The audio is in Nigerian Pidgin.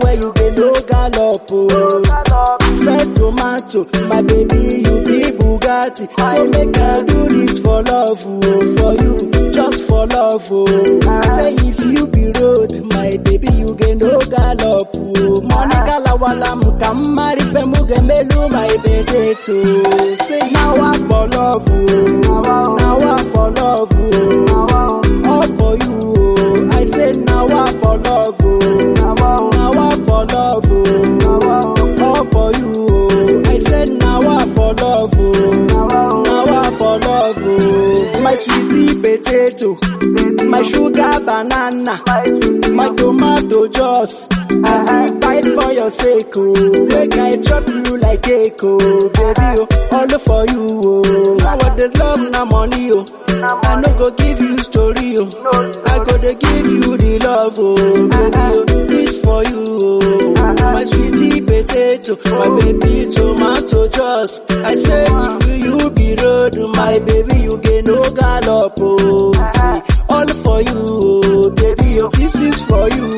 anywhere you get no gallop, oh. Fresh tomato, my baby, you be Bugatti. So make I do this for love, oh, for you, just for love, oh. Say if you be road, my baby, you get no gallop, oh. Monica Lawala, Mukammari, Pemugembelu, my potato. Say now I for love, oh. Now I for love, oh. All for you, oh. I say now I for love, oh. Now I for love, oh. All for you, oh. I said now I for love, oh. Now I for love, oh. My sweetie potato, my sugar banana, my tomato juice. I be fight for your sake, oh. Make I chop you like cake, oh. Baby, oh. All for you, oh. Nowadays love na money, oh. I no go give you story, oh. I go to give you the love, oh. Baby, oh. This for you, oh. My sweetie potato, my baby tomato juice. I say if you, you be road, my baby, you get no gallop, oh. See, all for you, oh. Baby, oh. This is for you,